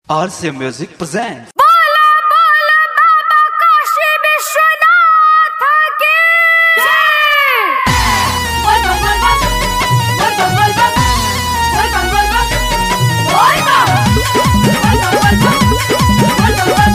RCA Music presents. बोला बोला बाबा काशी विश्वनाथ की जय बोल बोल बोल बोल बोल बोल बोल बोल बोल बोल बोल बोल बोल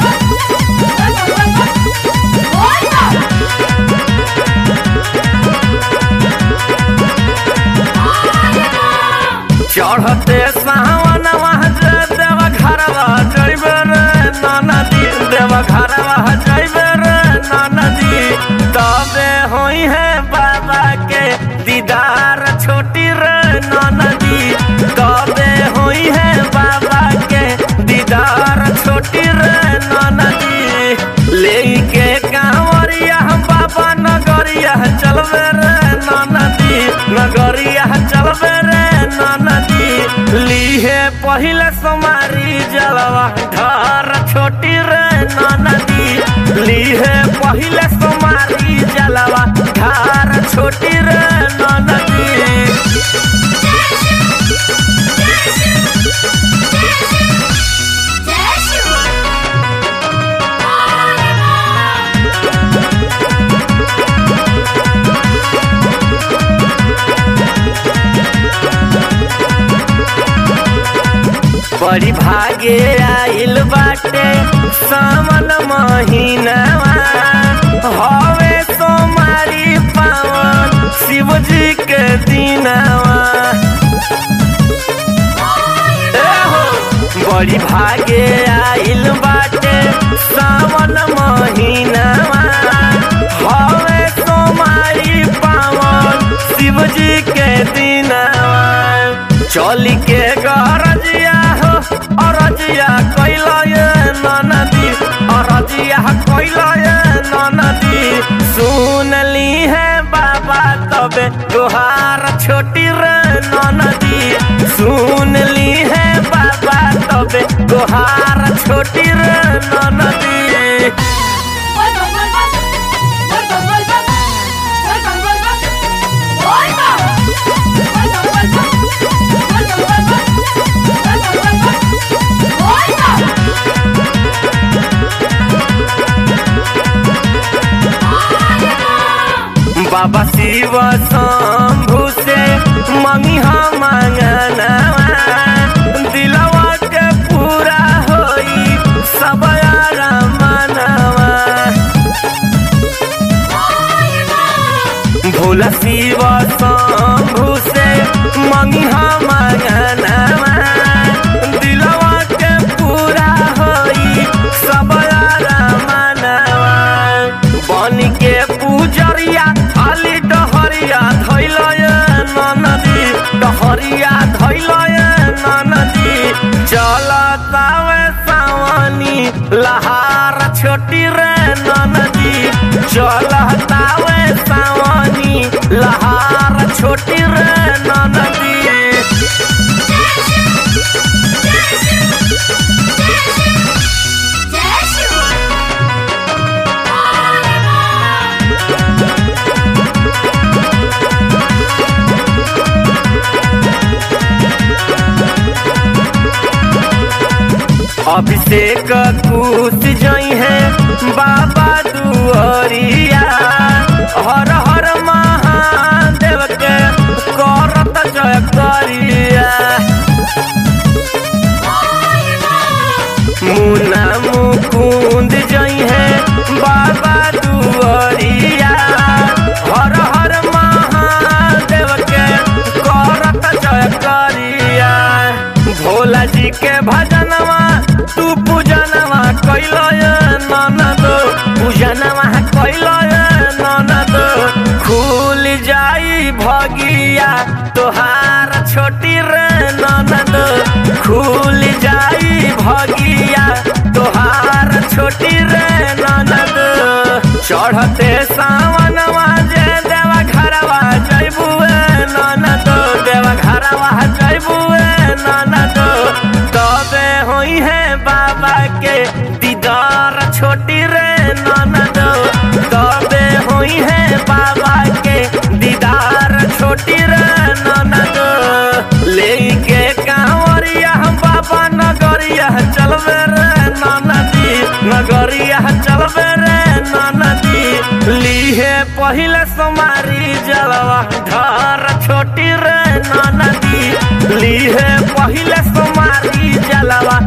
चढ़ते सावन देव घरवा जैबे रे नदी देव घरवा जैबे रे नदी तबे होई है बाबा के दीदार छोटी रे नदी तबे होई है बाबा के दीदार छोटी रे नदी लेके कांवरिया बाबा नगरिया चलबे रे नदी नगरिया चलबे रे नदी लीहे पहिले समारी जलवा घर छोटी रे नदी लीहे पहिले समारी जलवा घर छोटी रे नदी जय शिव बड़ी भागे आइल बाटे सावन महीनावा हवे सोमारी पावन शिव जी के दिनावा ए हो, बड़ी भागे आइल बाटे सावन महीनावा हवे सोमारी पावन शिव जी के दिनावा चली के गरजिया हो अरजिया कैला ये नदी अरजिया कैला ये नदी सुन ली है बाबा तबे तुहार छोटी रे नदी सुन ली है बाबा तबे तुहार छोटी रे नदी बोल बोल बोल बोल बोल बोल बोल बोल बोल बोल बोल बाबा शिव शंभु से मंगिहा मांगनवा दिलवा के पूरा होई सब यारा मनवा भोला शिव शंभु से मंगिहा मांगनवा दिलवा के पूरा होई सब यारा मनवा बन के पूजरिया खाली डहरिया धैल नदी डहरिया धैल नदी चलतावे सावनी लहार छोटी रे नदी चलतावे सावनी लहार छोटी रे नदी जय शिव अभिषेक कुछ जई है बाबा दुआरिया हर हर महादेव के करत जय करिया मुना मुकुंद जई है बाबा दुआरिया हर हर महादेव के करत जय करिया भोला जी के भजनवा तू पूजनवा कैल ननद पूजनवा कैल ननद खुल जाई भगिया तोहार छोटी रे ननद खुल जाई भगिया तोहार छोटी रे ननद चढ़ते सावनवा जे देवा घरवा जैबुए ननद देवा घरवा जैबुए ननद तबे होई है बाबा के दीदार छोटी रे ननद तबे होई है बाबा के दीदार छोटी रे ननद लेके कांवरिया बाबा नगरिया चल चलबे रे नदी नगरिया चलबे रे नदी लीहे पहिले समारी जलवा घर छोटी रे नदी लीहे पहिले समारी जलवा